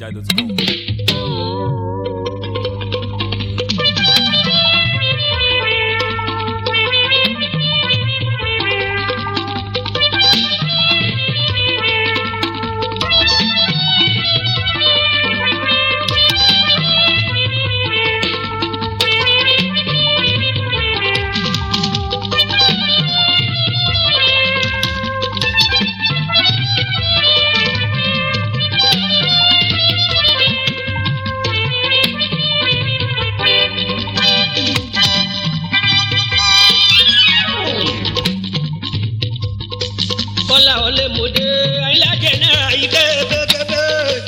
fujinaija.com. kọ́lá ọlẹ́ mọ̀dé ayílájẹ náà ike kébékébé.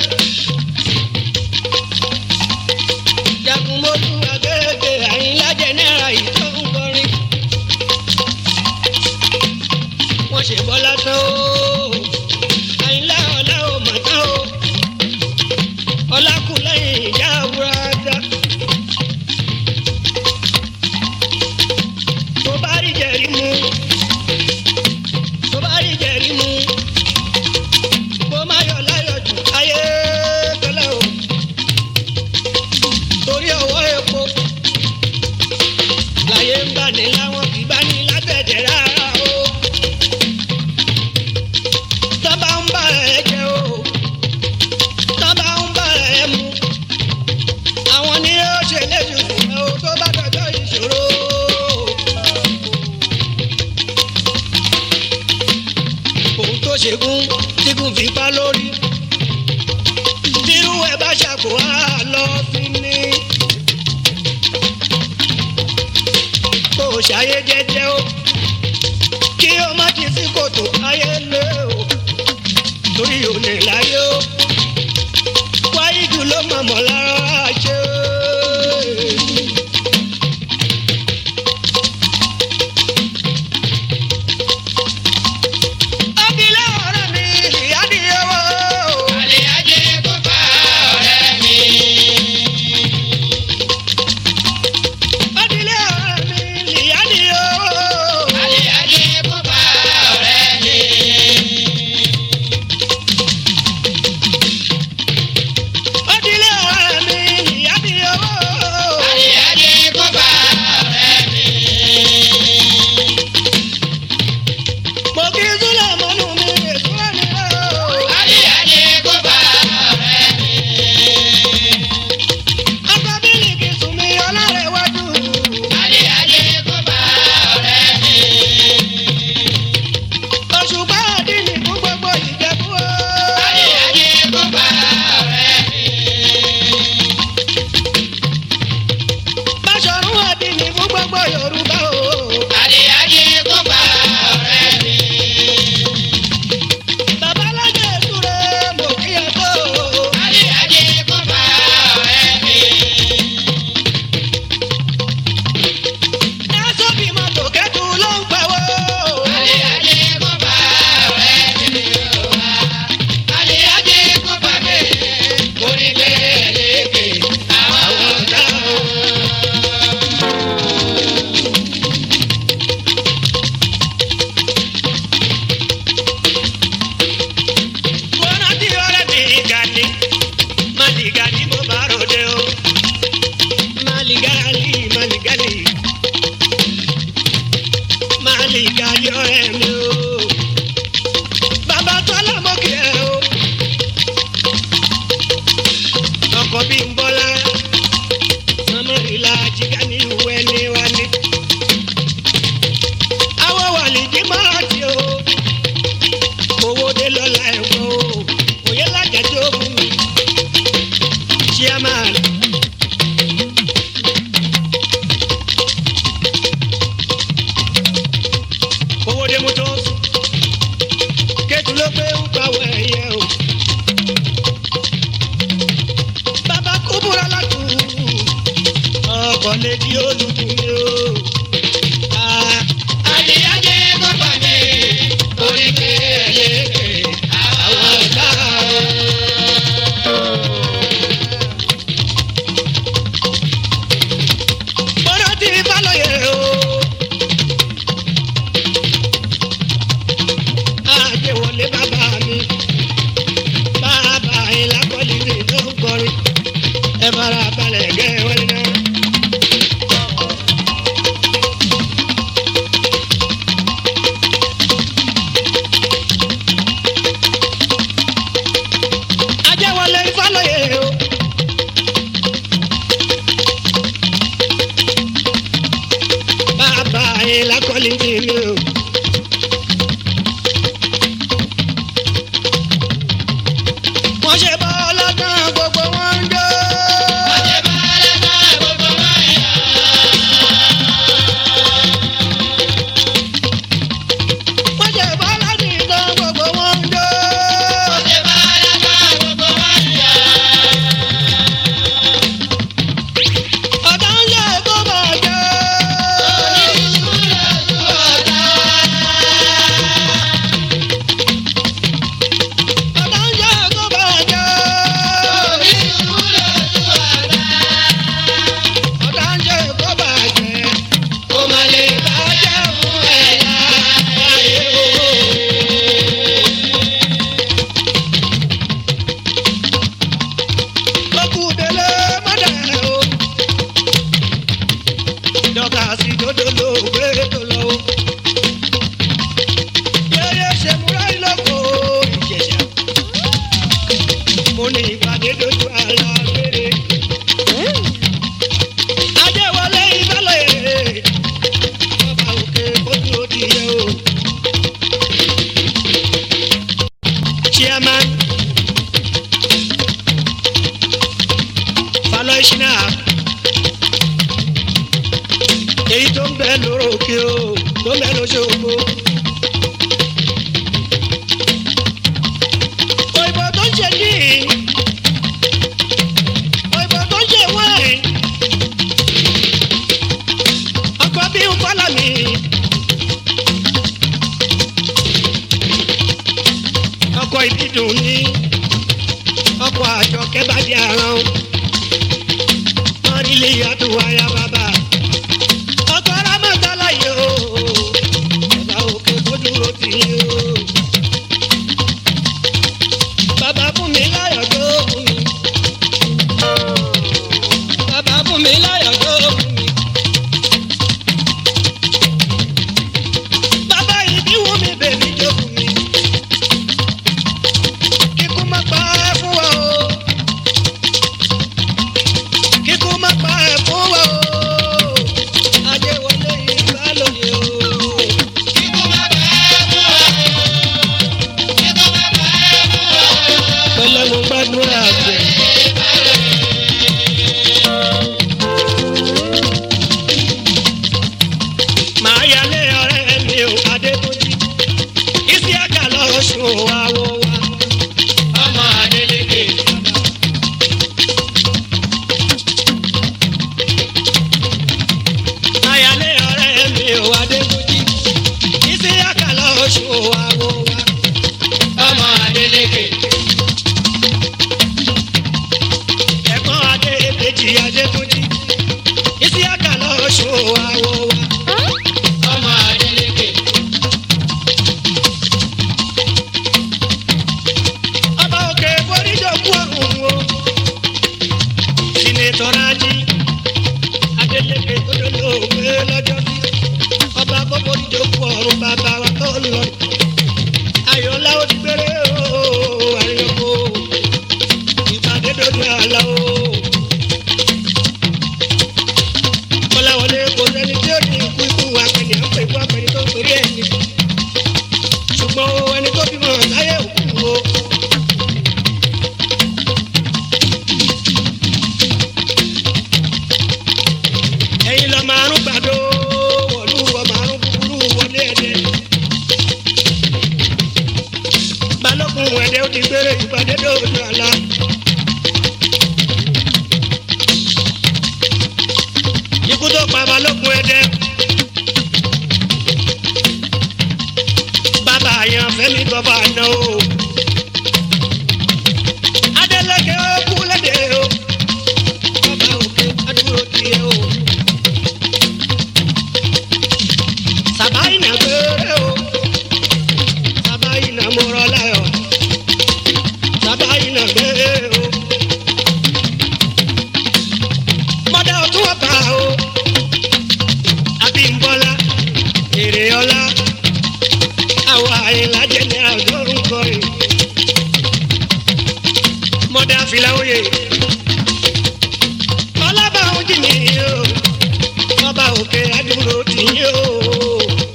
jagunmọ́lú agége ayílájẹ náà ìtọ́ ń kọrin. wọ́n ṣe bọ́lá tán o àyínlá ọ̀la ò mà tán o ọlákùnlẹ́yìn ìjà wúrádá. tó bá rí jẹ̀rí mu tó bá rí jẹ̀rí mu kó má yọ láyọ̀ jù ayé tẹ́lẹ̀ o torí ọwọ́ epo láyé ń bá ní láwọn kì í bá ní látẹ̀jẹ̀ rárá o tábà ń bá ẹ jẹ o tábà ń bá ẹ mu àwọn ni ó ṣe léṣu fún ẹ o tó bá dọjọ́ ìṣòro. òun tó ṣègùn tígun fi pa lórí tírú ẹ bá ṣàkó á lọ fi ní. kò ṣàyé jẹ́jẹ́ o kí o má ti sí kòtò ayé lé o torí ò lè láyé o wáyé jù ló mọ̀mọ́ lára ṣe. Ọ̀gílẹ̀ ọ̀rẹ́ mi ìyá ni owó. Ọ̀gílẹ̀ ọ̀rẹ́ mi ìyá ni owó. Ọ̀gílẹ̀ ọ̀rẹ́ mi ìyá ni owó. Mo kí Súlẹ̀ mọ́nú mi èso ẹni rẹ̀ o. Ọkọ bílíkì sùn mi ọlọ́rẹ̀ wájú. Òṣùpá àdínì fún gbogbo ìjẹ̀bú o. Báṣọ̀rún àdínì fún gbogbo Yorùbá o. Bàbá alájẹ ìṣúre mo kí ẹ tó o. Ẹ sọ́bì mọ́tò kẹ́tù ló ń pẹ̀wọ́. Àwọn ọ̀dà o. Mo rántí ọ̀rẹ́ mi Gani, Màlìgàlì mo bá ròde o. Màlìgàlì, Màlìgàlì. Màlìgàlì ọ̀rẹ́ mi o. Bàbá Tọ́lá mo kí ẹ o. Ọkọ̀ bí ń bọ́lá. Màmá ìlà jìgá ní ìwé ní wa ní. Àwọn wàlìjì máa ti o owó dé lọ́la ẹ̀kọ́ o òye lájẹ̀ tí ó fún mi. chairman. owó dé mọ́tò kẹ́tù ló pé ń pawọ́ ẹ̀yẹ o. bàbá kú búra látù ọkọ̀ lè di olùkùnrin o. Ah, orí pé ẹlẹ́gbẹ̀ẹ́ àwọn ọ̀gá o. Bọ́dọ̀ tí Fálọ́yè o. Àjẹwọlé bàbá mi. Bàbá ìlàkọ́lì rè ló ń quality ni o. wọ́n ṣe bọ́ ọlọ́tàn gbogbo wọn ń jó. wọ́n ṣe bọ́ ọlọ́tàn gbogbo wọn ń jó. ọ̀tá ń yẹ kó bàjẹ́. ọ̀tá ń yẹ kó bàjẹ́. ọ̀tá ń yẹ kó bàjẹ́. kó má lè bàjẹ́ fún ẹ̀yà ayé o. lókù délé mọ́dà o. dọ́kà sí dodo ló gbé tó lọ o. yẹ́yẹ́ ṣe múra ìlọ́kọ̀ ìjẹ̀ṣà. mo ní ìpàdé dojú àlà gbére. ajẹ́wọlé ìbálẹ̀ ọba òkè kójú ó ti yẹ o. chairman falọ́ṣínà èyí tó ń bẹ lóró òkè o tó ń bẹ lóṣogbo. òyìnbó tó ń ṣe ní òyìnbó tó ń ṣe wáìn ọkọ bí ń kọ́lá mi. ọkọ ìbídùn ní ọkọ àjọkẹ́ bá di àrùn ilé yàtọ̀ wáyà bàbá. ọkọ ramọ́tàlá yìí o bàbá òkè kó dúró tì í o. bàbá fún mi láyọ̀ tó fún mi. bàbá fún mi láyọ̀ tó fún mi. bàbá ìbí wù mí bèbí jó fún mi. kíkú má pa á fún wa o kíkú má pa ẹ̀ fún wa o. Adéwọlé ìbálòyè o. Pẹ̀lẹ́ mo gbàdúrà pé. Màá yálé ọ̀rẹ́ mi ò Adébójì. Ìsíákà lọ́ọ́ sùn àwọ̀ wa. Ọmọ Adélékè. Ayálé ọ̀rẹ́ mi ò Adébójì. Ìsíákà lọ́ọ́ sùn àwọ̀ wa. Ọmọ Adélékè. Ẹ̀gbọ́n Adébèjì Adébójì. Ìsíákà lọ́ọ́ sùn àwọ̀ wa. Ọmọ Adélékè. Ọba òkè foríjòkú ọ̀run o. Sinetọ̀ Rájí. Adélékè tó dolóògbé lọ́jọ́ sí. Ọba gbogbo ìjókòó ọ̀run bàbá wa tó lọ. Ayọ̀lá ó ti gbére o, àyọ̀kó. Ìpàdé dojú àlá o. Kọ́láwọlé kò sẹ́ni tí ó ní ikú ikú apẹ̀lẹ̀ ń pè fún apẹ̀lẹ̀ tó ń torí ẹ̀ ní. Ṣùgbọ́n o, ẹni tó bímọ láyé òkú o. ẹ̀yin lọ márùn gbàdó wọlú wọ márùn kúkúrú wọlé ẹdẹ. balógun ẹdẹ ó ti gbére ìpàdé dòdò àlá. ikú tó pa balógun ẹdẹ. bàbá àyàn fẹ́mi bàbá àná o. Adélékè ó kú lédè o. Bàbá òkè adúró tiẹ̀ o. Sabaina gbére o. Sabaina mọ̀rọ̀ láyọ̀. Sabaina gbére o. Mọ́dà ọdún ọ̀tá o. Abímbọ́lá èrè ọlá. Àwọn àyìnlájẹ ní àjọrùn kọrin. Mọ́dà fìlàwòye. Ọlábàáhùn jì mí o. Ọba òkè adúró tì yín o.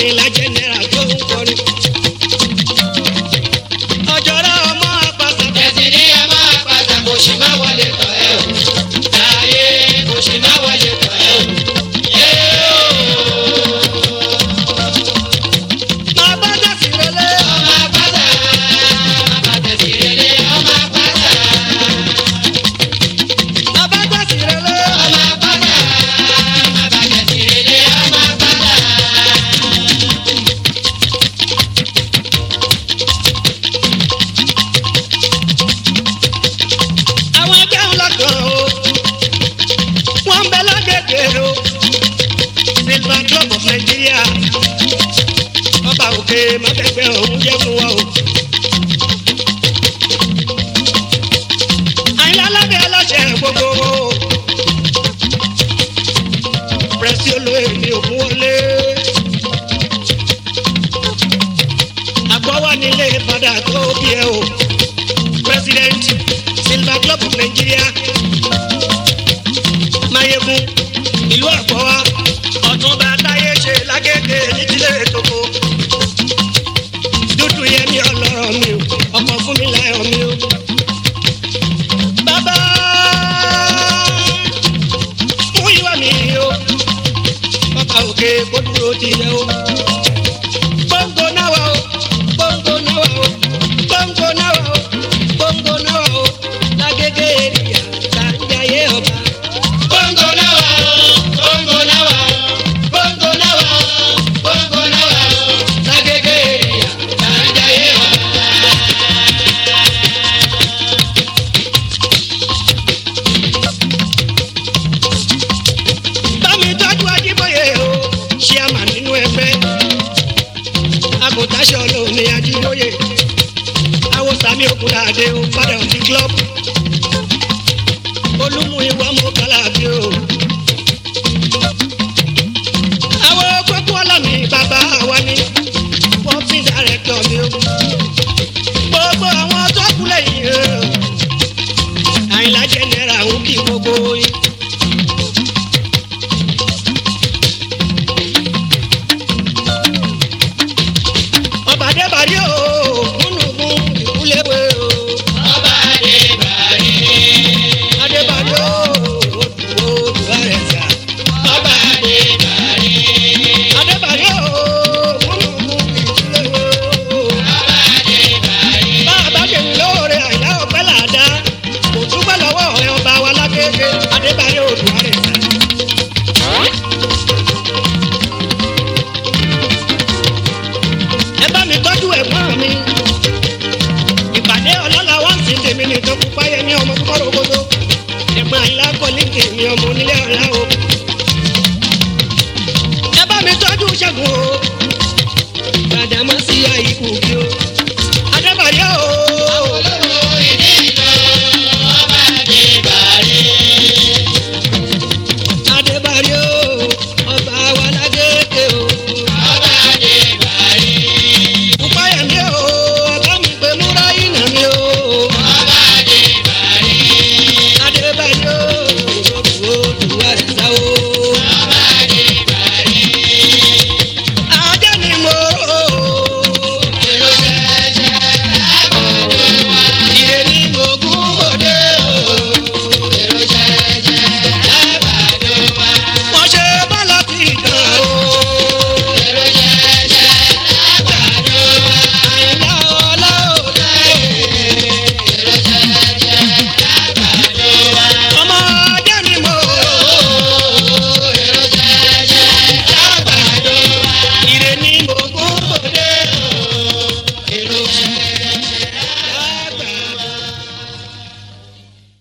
àyìnlá jẹnẹra tó ń kọrin. ọjọ́rọ́ ọmọ àpàtà ẹ̀sìn ní ẹ máa pàtà kò sì má wọlé tọ̀ ẹ́ o. láyé kò sì má wọlé tọ̀ ẹ́ o. yé máa bá dàsí rẹlẹ. o. ọmọ apáta bàbá tẹ̀sí rere ọmọ apáta. máa bá dàsí rẹlẹ. ọmọ apáta bàbá tẹ̀sí rere ọmọ apáta. àwọn ẹgbẹ́ ńlá kan o wọ́n ń bẹ lágbègbè o silver club of nigeria ọba òkè mákẹ́gbẹ́ òun jẹ́ fún wa o. àyìnlá lábẹ́ aláṣẹ gbogbo o pẹ̀sì olóyè ní òkun wọlé. àgbọ̀wá nílé padà tó bí ẹ o president silver club of nigeria mayegun ìlú àgbọ̀wá ọ̀túnba táyé ṣe lágége nídìílé toko dúdú yẹmi ọlọ́rọ̀ mi o ọkọ̀ fún mi láyọ̀ mi o. bàbá mú ìwà mi o bàbá òkè kó dúró ti yẹ o. gbòǹgbò náà wà o gbòǹgbò náà wà o gbòǹgbò náà wà o gbòǹgbò náà wà o lágége èrìyà tàǹjàyé ọba. Bongo náà wà o, bongo náà wà o, bongo náà wà o, bongo náà wà o. Lágége èrìyà, Tàǹjàyé ọba. bámi tọ́jú ajíbóyè o ṣé a mà nínú ẹgbẹ́ agùntàṣọ lóní ajíbóyè awosami okunlade o father of the club olúmu ìwà mọ kálàbí o àwọn gbogbo ọlọ́mi bàbá wa ni wọ́n fi dàrẹ́tọ̀ mi o gbogbo àwọn tó kú lẹ́yìn o àyìnlá jẹ́nẹ́ra ń kí gbogbo yín. ọba adébárí o múnùmún ìkúléwé o Ọba Adébárí, adébárí o odò odò àrẹ̀sà Ọba Adébárí, adébárí o múnùmún ìkúléwé o Ọba Adébárí. bàbá kẹrin lóore àyà ọpẹ́ làdá kò túbọ̀ lọ́wọ́ ọ̀rẹ́ ọba wa lágbègbè adébárí odò àrẹ̀sà. ẹ bá mi tọ́jú ẹ̀gbọ́n mi ìpàdé ọlọ́lá wá sí tèmi nìkan pupa yẹ ní ọmọ púpọ̀ rògbòdò ẹ̀gbọ́n àyìnlá kọ́lé tèmi ọmọ onílé ọ̀la o. ẹ bá mi tọ́jú ṣẹ́gun o gbàdámọ́ sí àyíkú bí o.